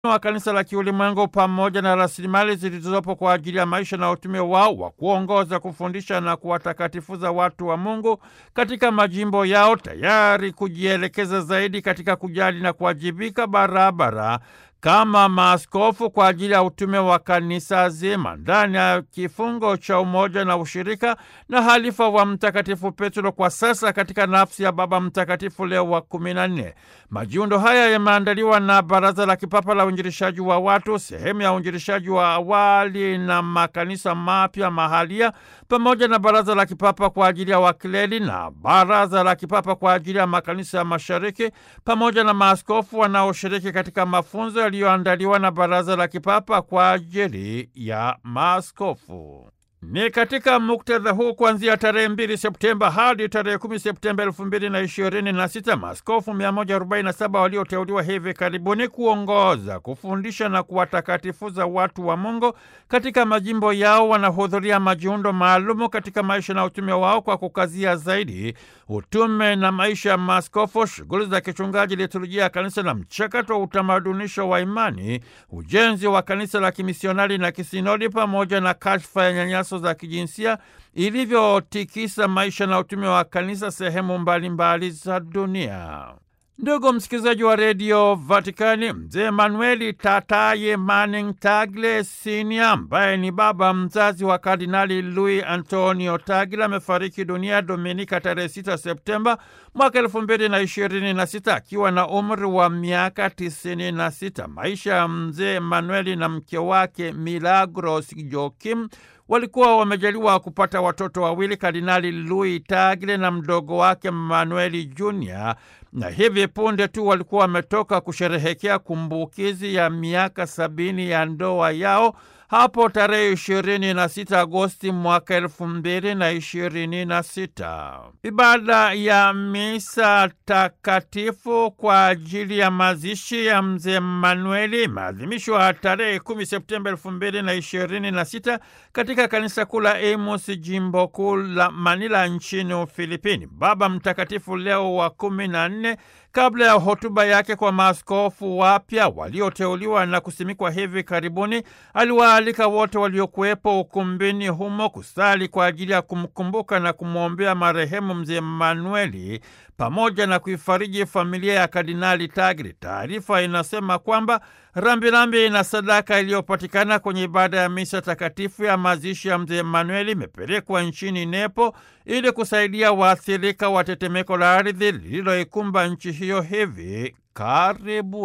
wa kanisa la kiulimwengu pamoja na rasilimali zilizopo kwa ajili ya maisha na utume wao wa kuongoza, kufundisha na kuwatakatifuza watu wa Mungu katika majimbo yao, tayari kujielekeza zaidi katika kujali na kuwajibika barabara kama maaskofu kwa ajili ya utume wa kanisa zima ndani ya kifungo cha umoja na ushirika na halifa wa Mtakatifu Petro kwa sasa katika nafsi ya Baba Mtakatifu Leo wa kumi na nne. Majiundo haya yameandaliwa na Baraza la Kipapa la Uinjilishaji wa Watu, sehemu ya uinjilishaji wa awali na makanisa mapya mahalia, pamoja na Baraza la Kipapa kwa ajili ya wakileli na Baraza la Kipapa kwa ajili ya makanisa ya Mashariki, pamoja na maaskofu wanaoshiriki katika mafunzo yaliyoandaliwa na Baraza la Kipapa kwa ajili ya maaskofu. Ni katika muktadha huu kuanzia tarehe mbili Septemba hadi tarehe kumi Septemba elfu mbili na ishirini na sita maaskofu 147 walioteuliwa hivi karibuni kuongoza, kufundisha na kuwatakatifuza watu wa Mungu katika majimbo yao wanahudhuria majiundo maalumu katika maisha na utume wao kwa kukazia zaidi utume na maisha ya maaskofu, shughuli za kichungaji, liturujia ya kanisa na mchakato wa utamadunisho wa imani, ujenzi wa kanisa la kimisionari na kisinodi, pamoja na kashfa ya nyanyaso za kijinsia ilivyotikisa maisha na utume wa kanisa sehemu mbalimbali za dunia. Ndugu msikilizaji wa redio Vatikani, mzee Manueli Tataye Manning Tagle Sinia, ambaye ni baba mzazi wa Kardinali Luis Antonio Tagle, amefariki dunia Dominika tarehe 6 Septemba mwaka elfu mbili na ishirini na sita akiwa na umri wa miaka tisini na sita. Maisha ya mzee Manueli na mke wake Milagros Joakim walikuwa wamejaliwa kupata watoto wawili, Kardinali Louis Tagle na mdogo wake Manueli Junior, na hivi punde tu walikuwa wametoka kusherehekea kumbukizi ya miaka sabini ya ndoa yao hapo tarehe ishirini na sita Agosti mwaka elfu mbili na ishirini na sita. Ibada ya misa takatifu kwa ajili ya mazishi ya mzee Manueli imeadhimishwa tarehe kumi Septemba elfu mbili na ishirini na sita katika kanisa kuu la Amos, jimbo kuu la Manila nchini Ufilipini. Baba Mtakatifu Leo wa kumi na nne kabla ya hotuba yake kwa maaskofu wapya walioteuliwa na kusimikwa hivi karibuni, aliwaalika wote waliokuwepo ukumbini humo kusali kwa ajili ya kumkumbuka na kumwombea marehemu mzee Manueli pamoja na kuifariji familia ya Kardinali Tagle. Taarifa inasema kwamba rambirambi na sadaka iliyopatikana kwenye ibada ya misa takatifu ya mazishi ya mzee Manueli imepelekwa nchini Nepo ili kusaidia waathirika wa tetemeko la ardhi lililoikumba nchi hiyo hivi karibu